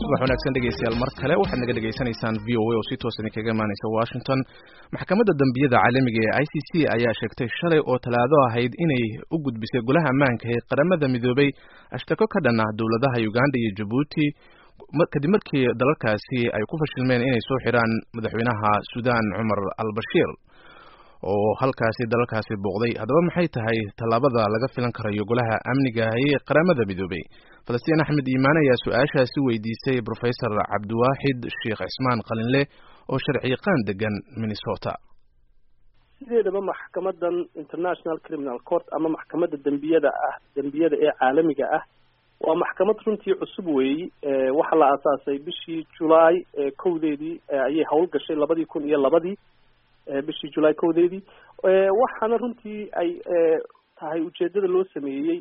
subax wanaagsan dhegeystayaal mar kale waxaad naga dhegeysanaysaan v o a oo si toos idinkaga imaaneysa washington maxkamadda dembiyada caalamiga ee i c c ayaa sheegtay shalay oo talaado ahayd inay u gudbisay golaha ammaanka ee qaramada midoobay ashtako ka dhan ah dowladaha uganda iyo jabuuti kadib markii dalalkaasi ay ku fashilmeen inay soo xidhaan madaxweynaha sudan cumar al bashiir oo halkaasi dalalkaasi booqday haddaba maxay tahay tallaabada laga filan karayo golaha amniga ee qaramada midoobay falastiin axmed iimaan ayaa su-aashaasi weydiisay professor cabdiwaaxid sheekh cismaan qalinle oo sharciyaqaan degan minnesota sideedaba maxkamadan international criminal court ama maxkamadda dembiyada ah dembiyada ee caalamiga ah waa maxkamad runtii cusub weeyi waxaa la aasaasay bishii julaay kowdeedii ayay hawl gashay labadii kun iyo labadii bishii julaay kowdeedii waxaana runtii ay tahay ujeedada loo sameeyey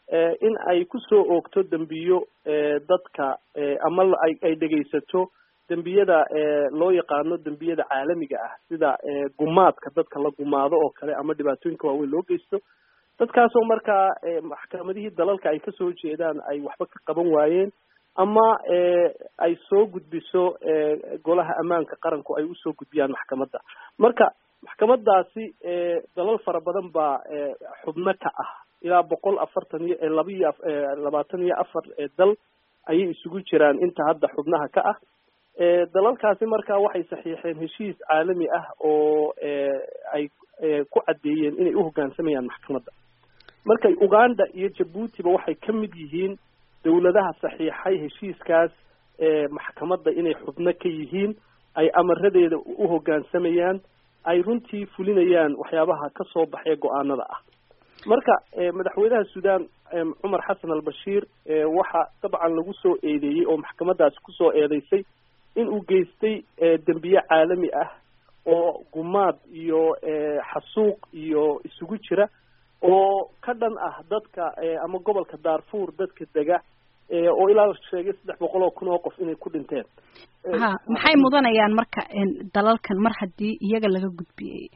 in ay kusoo oogto dembiyo dadka ama ay dhegaysato dembiyada loo yaqaano dembiyada caalamiga ah sida gumaadka dadka la gumaado oo kale ama dhibaatooyinka waaweyn loo geysto dadkaasoo markaa maxkamadihii dalalka ay kasoo jeedaan ay waxba ka qaban waayeen ama ay soo gudbiso golaha ammaanka qaranku ay usoo gudbiyaan maxkamadda marka maxkamadaasi dalal fara badan baa xubno ka ah ilaa boqol afartan iyo laba iyo labaatan iyo afar dal ayay isugu jiraan inta hadda xubnaha ka ah dalalkaasi marka waxay saxiixeen heshiis caalami ah oo ay ku caddeeyeen inay uhogaansamayaan maxkamadda marka uganda iyo jabuutiba waxay ka mid yihiin dawladaha saxiixay heshiiskaas maxkamadda inay xubno ka yihiin ay amaradeeda uhogaansamayaan ay runtii fulinayaan waxyaabaha ka soo baxee go-aanada ah marka madaxweynaha sudan cumar xasan al bashiir waxa dabcan lagu soo eedeeyey oo maxkamadaasi kusoo eedeysay in uu geystay dembiye caalami ah oo gumaad iyo xasuuq iyo isugu jira oo ka dhan ah dadka ama gobolka darfur dadka dega oo ilaa sheegay saddex boqol oo kun oo qof inay ku dhinteen ha maxay mudanayaan marka dalalkan mar haddii iyaga laga gudbiyey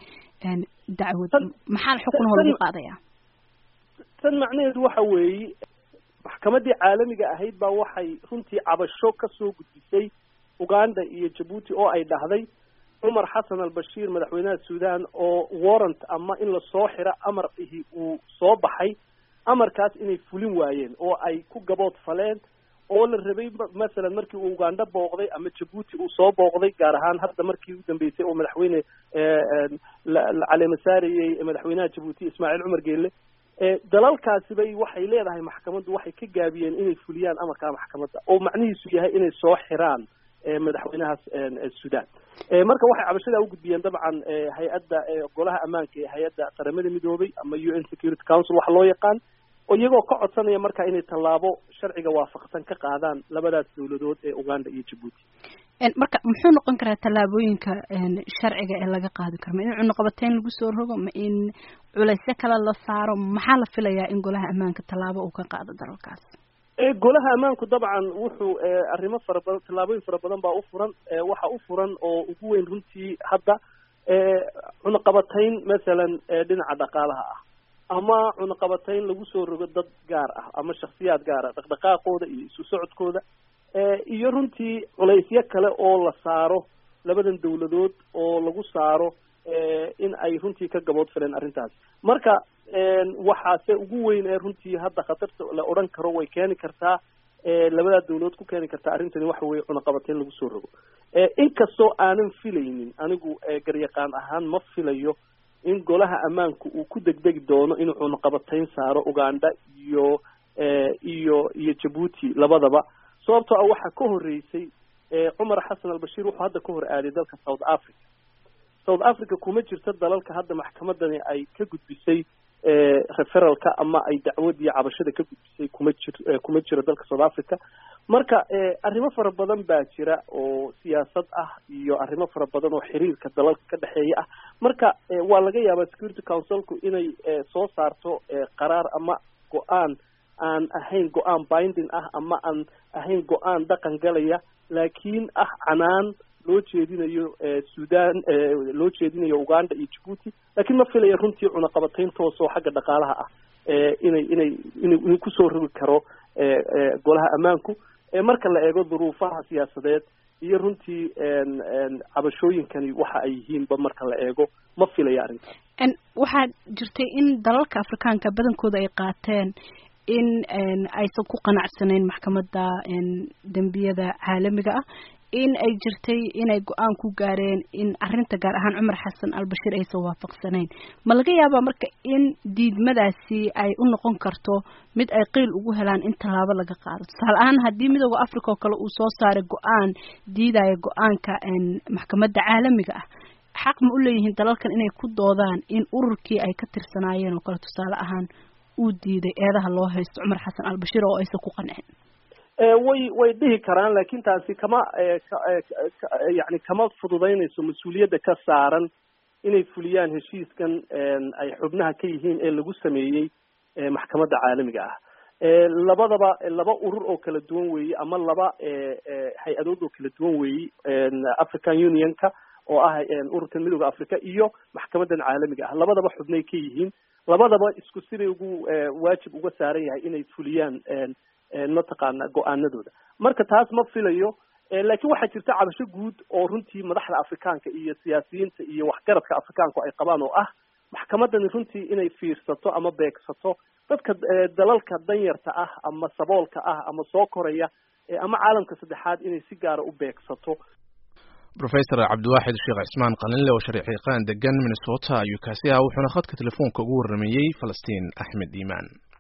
dacwad maxaa xukunho lagu qaadaya tan macnaheedu waxa weeye maxkamadii caalamiga ahayd baa waxay runtii cabasho kasoo gudbisay uganda iyo jabuuti oo ay dhahday cumar xasan al bashiir madaxweynaha sudan oo warrant ama in lasoo xiro amar ihi uu soo baxay amarkaas inay fulin waayeen oo ay ku gabood faleen oo la rabay masalan markii uu uganda booqday ama jabuuti uu soo booqday gaar ahaan hadda markii u dambeysay oo madaxweyne la caleema saarayey madaxweynaha jabuuti ismaaciil cumar geelle dalalkaasi bay waxay leedahay maxkamaddu waxay ka gaabiyeen inay fuliyaan amarkaa maxkamadda oo macnihiisu yahay inay soo xiraan madaxweynahaas sudan marka waxay cabashadaa ugudbiyeen dabcan hay-adda golaha ammaanka ee hay-adda qaramada midoobay ama u n security council waxa loo yaqaan oo iyagoo ka codsanaya marka inay tallaabo sharciga waafaqsan ka qaadaan labadaas dawladood ee uganda iyo jabuuti marka muxuu noqon karaa tallaabooyinka sharciga ee laga qaadi karo ma in cunuqabateyn lagu soo rogo ma in culaysyo kale la saaro maxaa la filayaa in golaha ammaanka tallaabo uu ka qaado dalalkaas golaha ammaanku dabcan wuxuu arrimo fara badan tallaabooyin fara badan baa u furan waxa u furan oo ugu weyn runtii hadda cunaqabatayn masalan dhinaca dhaqaalaha ah ama cunaqabatayn lagu soo rogo dad gaar ah ama shaksiyaad gaar ah dhaqdhaqaaqooda iyo isu socodkooda iyo runtii culaysyo kale oo la saaro labadan dawladood oo lagu saaro in ay runtii ka gabood fileen arrintaas marka waxaase ugu weyn ee runtii hadda khatarta la odhan karo way keeni kartaa labadaa dawladood ku keeni kartaa arrintani waxa weye cunaqabateyn lagu soo rogo inkastoo aanan filaynin anigu garyaqaan ahaan ma filayo in golaha ammaanku uu ku degdegi doono inuu cunaqabateyn saaro uganda iyo iyo iyo jabuuti labadaba sababtoo ah waxaa ka horreysay cumar xasan albashiir wuxuu hadda ka hor aaday dalka south africa south africa kuma jirto dalalka hadda maxkamadani ay ka gudbisay referalka ama ay dacwadii cabashada ka gudbisay kuma jir kuma jiro dalka south africa marka arrimo fara badan baa jira oo siyaasad ah iyo arrimo fara badan oo xiriirka dalalka ka dhexeeya ah marka waa laga yaabaa security councilku inay soo saarto qaraar ama go-aan aan ahayn go-aan binding ah ama aan ahayn go-aan dhaqan galaya laakiin ah canaan loo jeedinayo sudan loo jeedinayo uganda iyo jabuuti laakiin ma filaya runtii cunaqabatayn toosoo xagga dhaqaalaha ah inay inay inay kusoo rogi karo golaha ammaanku marka la eego duruufaha siyaasadeed iyo runtii cabashooyinkani waxa ay yihiinba marka la eego ma filaya arrintaas waxaa jirtay in dalalka afrikaanka badankooda ay qaateen in aysan ku qanacsanayn maxkamadda dembiyada caalamiga ah in ay jirtay inay go-aan ku gaareen in arrinta gaar ahaan cumar xasan albashiir aysan waafaqsanayn ma laga yaabaa marka in diidmadaasi ay u noqon karto mid ay qiil ugu helaan in tallaabo laga qaado tusaale ahaan haddii midooda africa oo kale uu soo saaray go-aan diidaya go-aanka maxkamadda caalamiga ah xaq ma u leeyihiin dalalkan inay ku doodaan in ururkii ay ka tirsanaayeen oo kale tusaale ahaan uu diiday eedaha loo haysto cumar xasan albashiir oo aysan ku qancin way way dhihi karaan laakiin taasi kama yani kama fududaynayso mas-uuliyadda ka saaran inay fuliyaan heshiiskan ay xubnaha ka yihiin ee lagu sameeyey maxkamadda caalamiga ah labadaba laba urur oo kala duwan weeye ama laba hay-adood oo kala duwan weeye african unionka oo ah ururkan midooda africa iyo maxkamadan caalamiga ah labadaba xubnay ka yihiin labadaba isku siday ugu waajib uga saaran yahay inay fuliyaan mataqaana go-aanadooda marka taas ma filayo laakiin waxaa jirta cabasho guud oo runtii madaxda afrikaanka iyo siyaasiyiinta iyo waxgaradka afrikaanku ay qabaan oo ah maxkamadani runtii inay fiirsato ama beegsato dadka dalalka danyarta ah ama saboolka ah ama soo koraya ama caalamka saddexaad inay si gaara u beegsato rofesor cabdiwaaxid sheekh cismaan qalinle oo sharciiqaan degan minnesota ayuu kaasi ah wuxuuna khadka telefoonka ugu warrameeyey falastiin axmed iimaan